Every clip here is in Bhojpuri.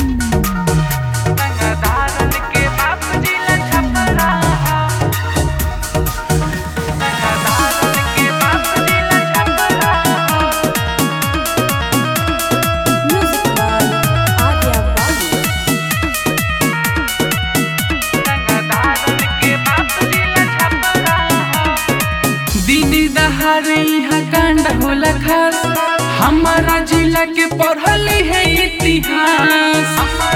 रंगदारन के बाप जिला छपरा रंगदारन के बाप जिला Chhapra Music by Adya Babu. रंगदारन के बाप जिला छपरा दीदी दहारे यहाँ कांड होला खास हमारा जिला के पढ़ल है इतिहास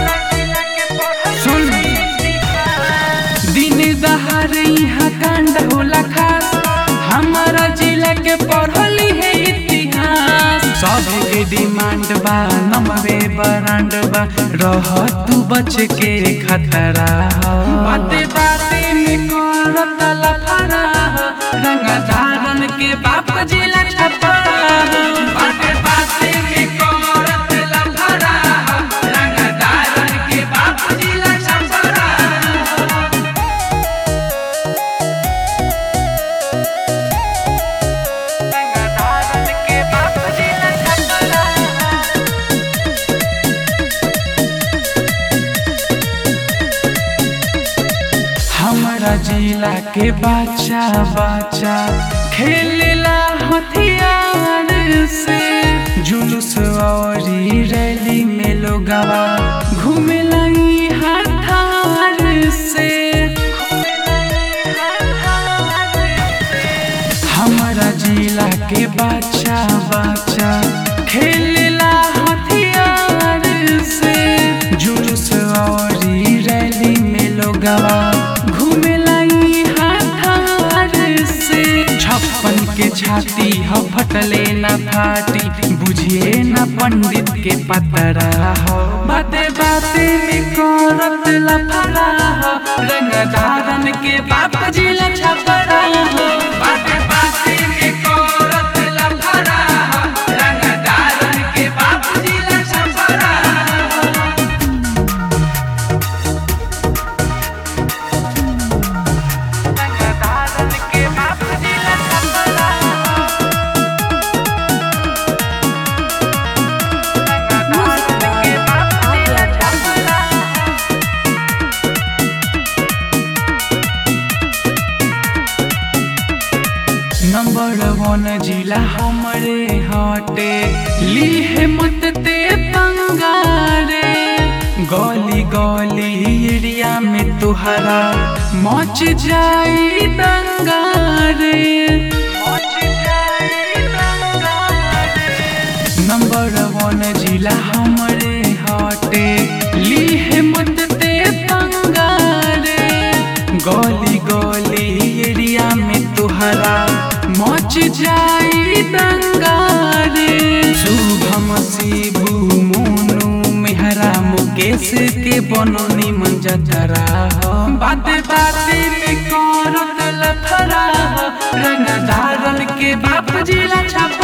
सुन दिन दहारे यहाँ कांड होला खास हमारा जिला के पढ़ल है इतिहास सबके डिमांड बा नमवे बरांड बा रह तू बच के खतरा हो बाते बाते में करत लफड़ा हो रंगदारन के बाप जिला छपरा हो बाते बाते में करत लफड़ा हो रंगदारन के बाप जिला छपरा हो रंगदारन के बाप जिला छपरा हमारा जिला के बच्चा बच्चा खेलेला हथियार से जुलूस और रैली में लोगवा घूमेला ई हथार से हमारा जिला के बच्चा बच्चा खेलेला हथियार से जुलूस और रैली में लोगवा घूमेला ई हथार से छप्पन के छाती ह फटले न फाटी बुझिए न पंडित के पतरा हो बाते बाते में करत लफड़ा हो रंगदारन के बाप जिला छपरा हो बाते बाते में करत लफड़ा हो रंगदारन के बाप जिला छपरा हो रंगदारन के बाप जिला Chhapra Music by Adya Babu. Number one जिला हमरे हटे लीहे मत ते पंगारे गली गली एरिया में तुहरा मच जाई दंगारे नंबर वन जिला हमरे हटे लीहे मत ते पंगारे गली गली एरिया में तुहरा मच जाई दंगारे शुभम शिभु मोनू मेहरा मुकेश के बनो निमन जतरा हो बाते बाते में करत लफड़ा हो रंगदारन के बाप जिला छप